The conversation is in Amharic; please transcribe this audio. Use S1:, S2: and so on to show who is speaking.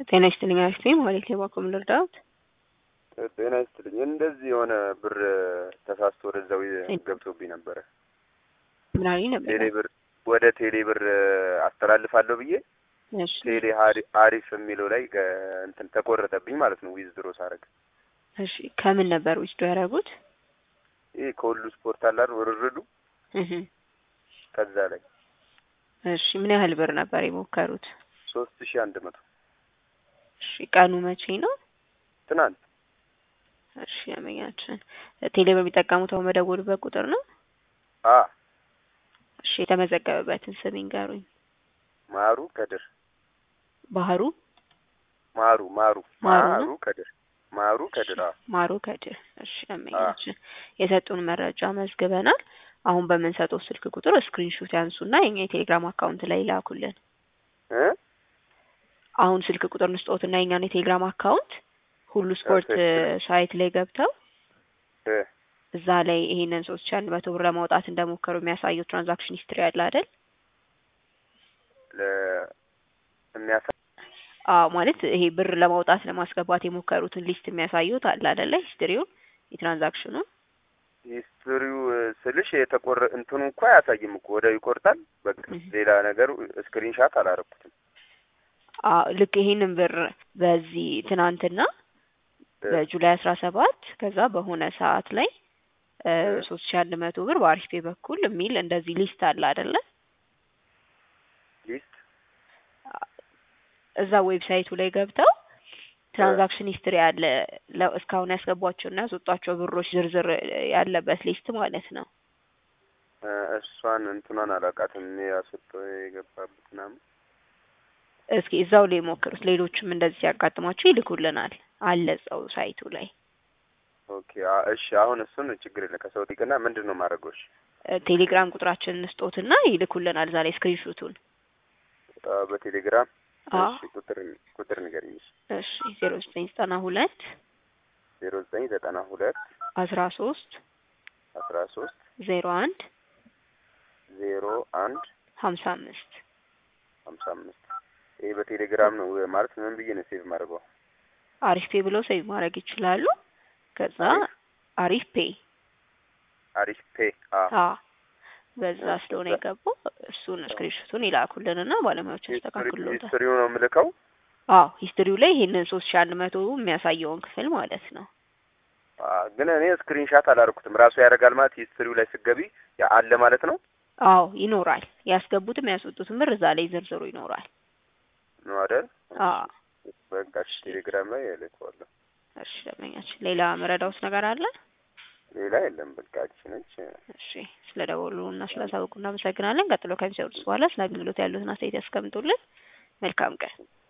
S1: ጤና ይስጥልኝ አክስቴ ማለት የባኮም ልርዳት
S2: ጤና ይስጥልኝ። እንደዚህ የሆነ ብር ተሳስቶ ወደዛው ገብቶብኝ ነበረ።
S1: ምን አለኝ ነበር?
S2: ቴሌ ብር ወደ ቴሌ ብር አስተላልፋለሁ ብዬ
S1: እሺ
S2: ቴሌ ሀሪ- አሪፍ የሚለው ላይ ገ- እንትን ተቆረጠብኝ ማለት ነው። ዊዝድሮ ሳረግ
S1: እሺ ከምን ነበር ውስዶ ያደረጉት?
S2: ይሄ ከሁሉ ስፖርት አላር ውርርዱ
S1: እህ
S2: ከዛ ላይ
S1: እሺ ምን ያህል ብር ነበር የሞከሩት?
S2: ሶስት ሺህ አንድ መቶ
S1: እሺ ቀኑ መቼ ነው?
S2: ትናንት
S1: እሺ ያመኛችን ቴሌ በሚጠቀሙት አሁን መደወሉበት ቁጥር ነው?
S2: አ
S1: እሺ የተመዘገበበትን ስም ይንገሩኝ።
S2: ማሩ ከድር
S1: ባህሩ
S2: ማሩ ማሩ
S1: ማሩ ነው?
S2: ማሩ ከድር ማሩ ከድር አ
S1: ማሩ ከድር። እሺ ያመኛችን የሰጡን መረጃ መዝግበናል። አሁን በምንሰጠው ስልክ ቁጥር ስክሪንሾት ያንሱና የኛ የቴሌግራም አካውንት ላይ ይላኩልን።
S2: እ
S1: አሁን ስልክ ቁጥር ንስጦትና የኛን የቴሌግራም አካውንት ሁሉ ስፖርት
S2: ኦኬ።
S1: ሳይት ላይ ገብተው
S2: እ
S1: እዛ ላይ ይሄንን ሶስት ሺህ አንድ መቶ ብር ለማውጣት እንደሞከሩ የሚያሳየው ትራንዛክሽን ሂስትሪ አለ አይደል?
S2: ለ የሚያሳ
S1: አዎ ማለት ይሄ ብር ለማውጣት ለማስገባት የሞከሩትን ሊስት የሚያሳዩት አለ አይደለ? ሂስትሪውን የትራንዛክሽኑን
S2: ሂስትሪው ስልሽ የተቆረ እንትኑ እንኳ አያሳይም እኮ ወዲያው ይቆርጣል። በቃ
S1: እህ።
S2: ሌላ ነገሩ ስክሪንሻት አላረኩትም።
S1: አዎ ልክ ይሄንን ብር በዚህ ትናንትና
S2: እ
S1: በጁላይ አስራ ሰባት ከዛ በሆነ ሰዓት ላይ
S2: እ
S1: ሶስት ሺህ አንድ መቶ ብር በአሪፍ ፔ በኩል የሚል እንደዚህ ሊስት አለ አይደለ?
S2: ሊስት
S1: እዛ ዌብሳይቱ ላይ ገብተው ትራንዛክሽን ሂስትሪ አለ ለ- እስካሁን ያስገቧቸውና ያስወጧቸው ብሮች ዝርዝር ያለበት ሊስት ማለት ነው።
S2: እ እሷን እንትኗን አላውቃትም። እኔ ያስወጣው የገባበት ምናምን
S1: እስኪ እዛው ላይ ሞክሩት። ሌሎችም እንደዚህ ሲያጋጥሟቸው ይልኩልናል አለ እዛው ሳይቱ ላይ
S2: ኦኬ። አ- እሺ አሁን እሱን ችግር የለ ከሰው ጢቅና ምንድን ነው ማድረጎች?
S1: እ ቴሌግራም ቁጥራችንን ስጦትና ይልኩልናል እዛ ላይ ስክሪንሾቱን።
S2: በቴሌግራም
S1: አዎ
S2: እሺ፣ ቁጥር ቁጥር ንገሪኝ።
S1: እሺ ዜሮ ዘጠኝ ዘጠና ሁለት
S2: ዜሮ ዘጠኝ ዘጠና ሁለት
S1: አስራ ሶስት
S2: አስራ ሶስት
S1: ዜሮ አንድ
S2: ዜሮ አንድ
S1: ሀምሳ አምስት
S2: ሀምሳ አምስት ይሄ በቴሌግራም ነው ማለት ምን ብዬ ነው ሴቭ ማድረገው?
S1: አሪፍ ፔ ብለው ሴቭ ማድረግ ይችላሉ። ከዛ አሪፍ ፔ
S2: አሪፍ ፔ አ
S1: አ በዛ ስለሆነ የገባው እሱን ስክሪንሾቱን ይላኩልንና ባለሙያዎች ያስተካክሉታል።
S2: ሂስትሪው ነው የምልከው።
S1: አዎ ሂስትሪው ላይ ይሄንን ሶስት ሺህ አንድ መቶ የሚያሳየውን ክፍል ማለት ነው።
S2: አ ግን እኔ ስክሪንሻት አላደረኩትም። ራሱ ያደርጋል ማለት ሂስትሪው ላይ ስገቢ ያ አለ ማለት ነው
S1: አዎ ይኖራል። ያስገቡትም ያስወጡትም ብር እዛ ላይ ዝርዝሩ ይኖራል።
S2: ነው አይደል?
S1: አዎ
S2: በቃ እሺ፣ ቴሌግራም ላይ እልከዋለሁ።
S1: እሺ ደንበኛችን፣ ሌላ መረዳውት ነገር አለ?
S2: ሌላ የለም። በቃ እቺ ነች።
S1: እሺ ስለ ደወሉ እና ስለ ሳውቁ እናመሰግናለን። ቀጥሎ ከሚሰሩት በኋላ ስለ አገልግሎት ያሉትን አስተያየት ያስቀምጡልን። መልካም ቀን።